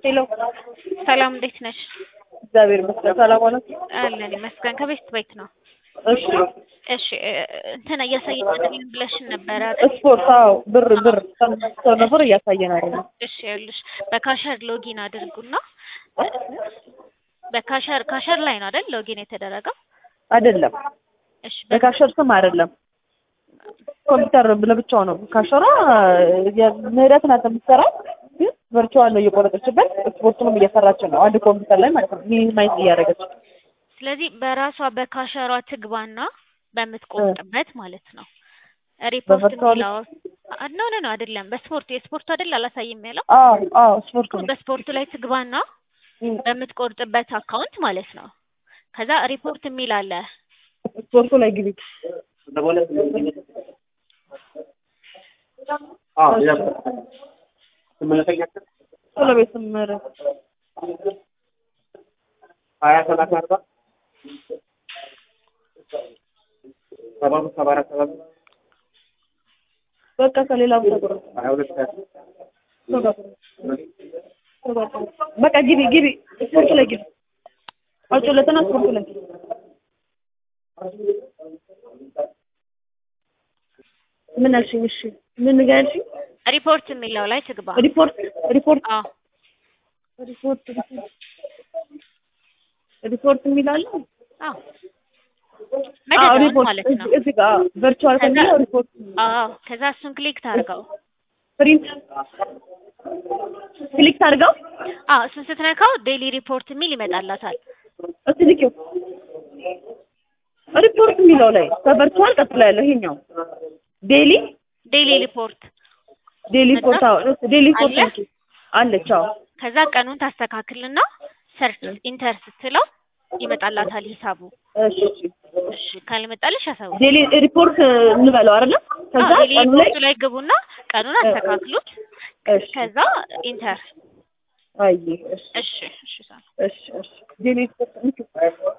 ሄሎ ሰላም እንዴት ነሽ? እግዚአብሔር ይመስገን ሰላም ሆነ። አለን ይመስገን። ከቤት ቤት ነው። እሺ እሺ እንትን እያሳየኝ ብለሽን ነበረ አይደል? ስፖርት አዎ፣ ብር ብር ሰው ነበር እያሳየን አይደለም። እሺ ይኸውልሽ በካሸር ሎጊን አድርጉና በካሸር ካሸር ላይ ነው አይደል ሎጊን የተደረገው? አይደለም እሺ በ- በካሸር ስም አይደለም ኮምፒውተር ለብቻው ነው። ካሸራ ምህረት ናት የምትሰራው፣ ግን ቨርቹዋል ነው እየቆረጠችበት ስፖርቱንም እየሰራች ነው። አንድ ኮምፒውተር ላይ ማለት ነው ሚኒማይዝ እያደረገች ስለዚህ በራሷ በካሸሯ ትግባና በምትቆርጥበት ማለት ነው ሪፖርት በቨርቹዋል- የሚለው ኖ ኖ ኖ አይደለም በስፖርት የስፖርቱ አይደል አላሳይም ያለው አዎ አዎ ስፖርት ነው። በስፖርቱ ላይ ትግባና በምትቆርጥበት አካውንት ማለት ነው ከዛ ሪፖርት የሚል አለ ስፖርቱ ላይ ግቢ ቶሎ ቤት ምህረት ሀያ ሰላሳ አርባ ሰባ አምስት ሰባ አራት ሰባ አምስት በቃ ከሌላ ቦታ ቁረጥ። ሀያ ሁለት ሀያ ሶስት በቃ ግቢ ግቢ ስፖርቱ ላይ ግቢ አውጪለትና ስፖርቱ ላይ ግቢ ምን አልሽኝ? እሺ ምን ጋር ያልሽኝ? ሪፖርት የሚለው ላይ ትግባ ሪፖርት ሪፖርት አዎ ሪፖርት ሪፖርት የሚላለ አዎ መደዳውን ማለት ነው እዚህ ጋር ቨርቹዋል ከሚለው ሪፖርት አዎ ከዛ እሱን ክሊክ ታርገው ፕሪንት ክሊክ አድርገው አዎ እሱን ስትነካው ዴይሊ ሪፖርት የሚል ይመጣላታል እስቲ ልኪው ሪፖርት የሚለው ላይ ከቨርቹዋል ቀጥሎ ያለው ይሄኛው ዴሊ ዴይሊ ሪፖርት ዴሊ ሪፖርት አዎ ዴሊ ሪፖርት አለ? ልኪ አለች አዎ ከዛ ቀኑን ታስተካክልና ሰርች ኢንተር ስትለው ይመጣላታል ሂሳቡ እሺ እሺ ካልመጣልሽ ያሳውቅ ዴሊ ሪፖርት እንበለው አይደለ ከዛ ዴይሊ ቀኑ ላይ ሪፖርቱ ላይ ግቡና ቀኑን አስተካክሉት እሺ ከዛ ኢንተር አይ እሺ እሺ እሺ ሰላም እሺ እሺ ዴሊ ሪፖርት ልኪው